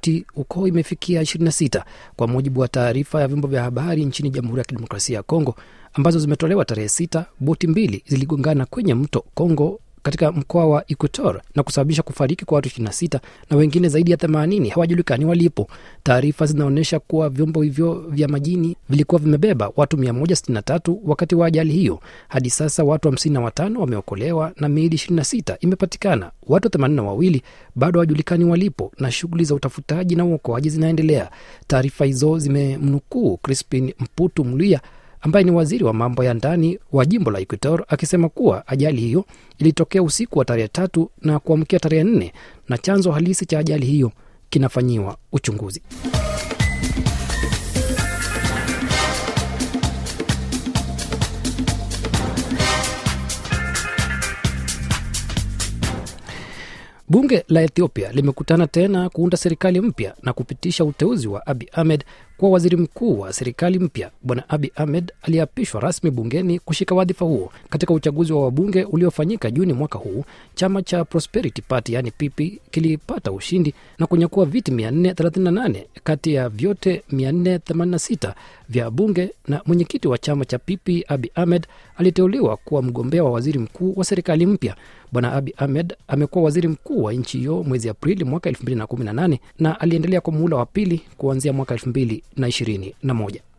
boti huko imefikia 26 kwa mujibu wa taarifa ya vyombo vya habari nchini Jamhuri ya Kidemokrasia ya Kongo ambazo zimetolewa tarehe sita. Boti mbili ziligongana kwenye mto Kongo katika mkoa wa Equator na kusababisha kufariki kwa watu 26 na wengine zaidi ya 80 hawajulikani walipo. Taarifa zinaonyesha kuwa vyombo hivyo vya majini vilikuwa vimebeba watu 163 wakati wa ajali hiyo. Hadi sasa watu 55 wameokolewa na miili 26 imepatikana. Watu 82 bado hawajulikani walipo na shughuli za utafutaji na uokoaji zinaendelea. Taarifa hizo zimemnukuu Crispin Mputu Mluya ambaye ni waziri wa mambo ya ndani wa jimbo la Equator akisema kuwa ajali hiyo ilitokea usiku wa tarehe tatu na kuamkia tarehe nne na chanzo halisi cha ajali hiyo kinafanyiwa uchunguzi. Bunge la Ethiopia limekutana tena kuunda serikali mpya na kupitisha uteuzi wa Abi Ahmed kuwa waziri mkuu wa serikali mpya. Bwana Abi Ahmed aliapishwa rasmi bungeni kushika wadhifa huo katika uchaguzi wa wabunge uliofanyika Juni mwaka huu. Chama cha Prosperity Party yani PP kilipata ushindi na kunyakua viti 438 kati ya vyote 486 vya bunge, na mwenyekiti wa chama cha PP Abi Ahmed aliteuliwa kuwa mgombea wa waziri mkuu wa serikali mpya. Bwana Abi Ahmed amekuwa waziri mkuu wa nchi hiyo mwezi Aprili mwaka 2018 na aliendelea kwa muhula wa pili kuanzia mwaka 2021.